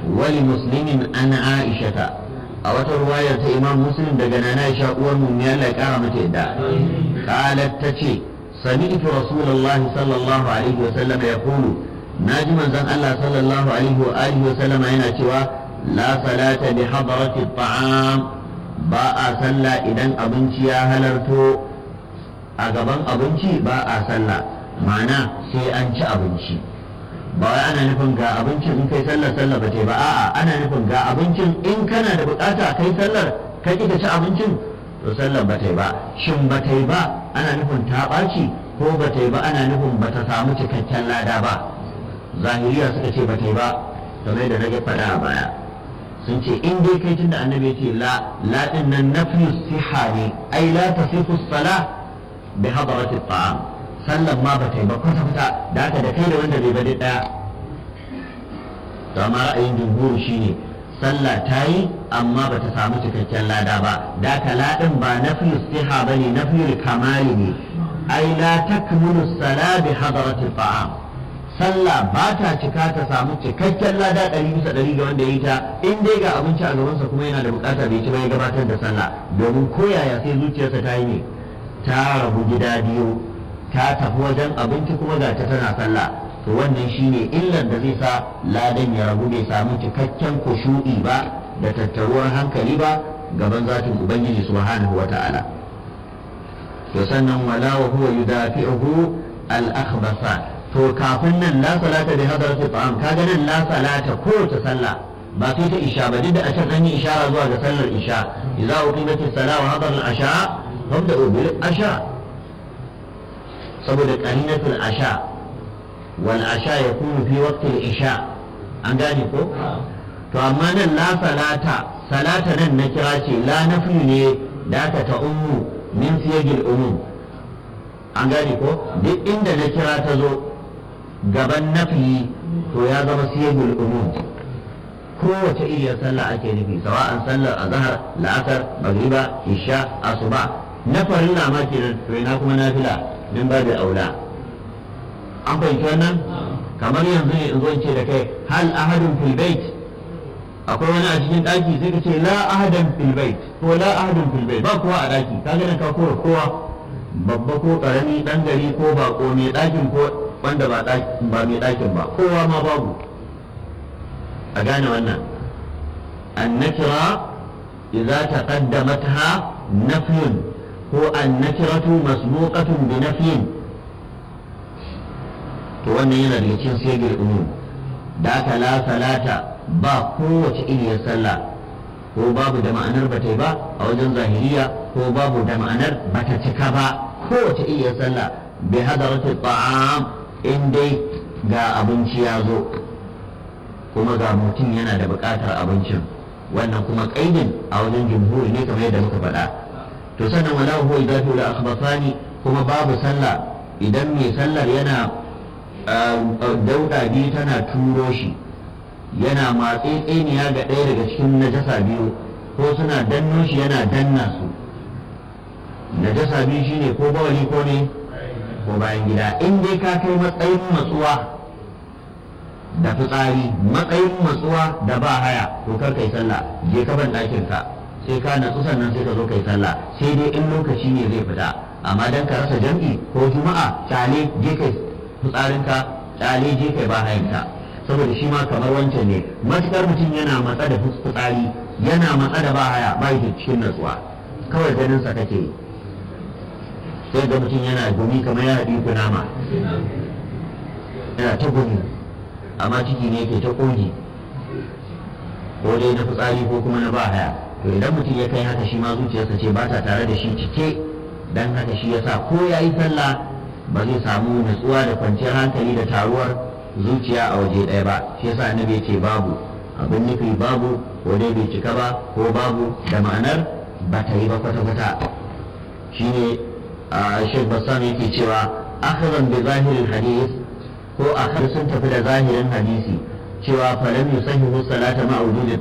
wali muslimin an aishata a wata ruwayar ta imam muslim daga nana aisha uwar mu ne Allah ya kara mata yadda qalat tace sami'tu rasulullahi sallallahu alaihi wa sallam yaqulu naji manzon Allah sallallahu alaihi wa alihi wa sallam yana cewa la salata bi hadrati at'am ba a sallah idan abinci ya halarto a gaban abinci ba a sallah ma'ana sai an ci abinci ba wai ana nufin ga abincin in kai sallar sallar ba ta ba a'a ana nufin ga abincin in kana da bukata kai sallar ka ki ci abincin to sallar ba ta ba shin ba ta ba ana nufin ta ɓaci ko ba ta ba ana nufin ba ta samu cikakken lada ba zahiriya suka ce ba ta ba kamar da na ga faɗa a baya sun ce in dai kai tunda annabi ce la la din nan nafyu siha ne ai la tasifu sala bi hadarati ta'am sallan ma ba ta yi ba kwata kwata da haka da kai da wanda bai bade daya to amma ra'ayin jumhur shine sallah ta yi amma ba ta samu cikakken lada ba da haka ladin ba nafyu siha bane nafyu kamali ne ai la takmulu sala bi hadarati ta'am sallah ba ta cika ta samu cikakken lada ɗari bisa ɗari ga wanda ya yi ta in dai ga abinci a gabansa kuma yana da bukata bai ci ba ya gabatar da sallah domin koyaya sai zuciyarsa ta yi ne ta rabu gida biyu ta tafi wajen abinci kuma ga ta tana sallah to wannan shine illar da zai sa ladan ya rabu bai samu cikakken kushu'i ba da tattaruwar hankali ba gaban zatin ubangiji subhanahu wata'ala to sannan wala wa huwa yudafi'uhu al-akhbasa to kafin nan la salata bi hadarati ta'am kaga nan la salata kowace sallah ba sai ta isha ba duk da a can an yi ishara zuwa ga sallar isha idza uqimat as-salat wa hadar al-asha fabda'u bil asha saboda qarinatul asha wal asha yakunu fi waqti al-isha an gane ko to amma nan la salata salata nan na kira ce la nafi ne da aka ta ummu min siyagil umum an gane ko duk inda na kira ta zo gaban nafi to ya zama siyagul umum kowace iriyar sallah ake nufi sawa'an sallar azhar la'asar magriba isha asuba na farilla ma kenan to ina kuma nafila min babu aula an fahimci wannan kamar yanzu ne in zo in ce da kai hal ahadun fil bait akwai wani a cikin daki sai ka ce la ahadan fil bait ko la ahadun fil bait ba kowa a daki kaga nan ka kora kowa babba ko karami dan gari ko bako mai dakin ko wanda ba mai ɗakin ba kowa ma babu a gane wannan annakira idza taqaddamatha nafyun ko annakiratu masbuqatun bi nafyin to wannan yana daga cikin sigir umum da aka la salata ba kowace iriyar sallah ko babu da ma'anar bata ba a wajen zahiriya ko babu da ma'anar bata cika ba kowace iriyar sallah bi hadarati ta'am in dai ga abinci ya zo kuma ga mutum yana da buƙatar abincin wannan kuma ƙaidin a wajen jumhuri ne kamar yadda muka faɗa to sannan wala huwa idatu la akhbasani kuma babu sallah idan mai sallar yana dauda biyu tana turo shi yana matse tseniya ga ɗaya daga cikin najasa biyu ko suna danno shi yana danna su najasa biyu shine ko bawali ko ne ko bayan gida in dai ka kai matsayin matsuwa da fitsari matsayin matsuwa da ba haya to kar kai sallah je ka ban ɗakin ka sai ka natsu sannan sai ka zo kai sallah sai dai in lokaci ne zai fita amma dan ka rasa jam'i ko juma'a kyale je kai fitsarin ka kyale je kai ba hayan ka saboda shi ma kamar wancan ne matukar mutum yana matsa da fitsari yana matsa da ba haya ba yake cikin natsuwa kawai ganin sa kake yi sai ga mutum yana gumi kamar ya haɗi kunama yana ta gumi amma ciki ne ke ta ƙogi ko dai na fitsari ko kuma na bahaya to idan mutum ya kai haka shi ma zuciyarsa ce ba ta tare da shi cike dan haka shi yasa ko ya yi sallah ba zai samu natsuwa da kwanciyar hankali da taruwar zuciya a waje ɗaya ba shi yasa annabi ya ce babu abin nufi babu ko dai bai cika ba ko babu da ma'anar ba ta yi ba kwata-kwata shine Sheikh Bassam yake cewa akhazan bi zahirin hadis ko akhar sun tafi da zahirin hadisi cewa falam yusahihu salata ma wujudi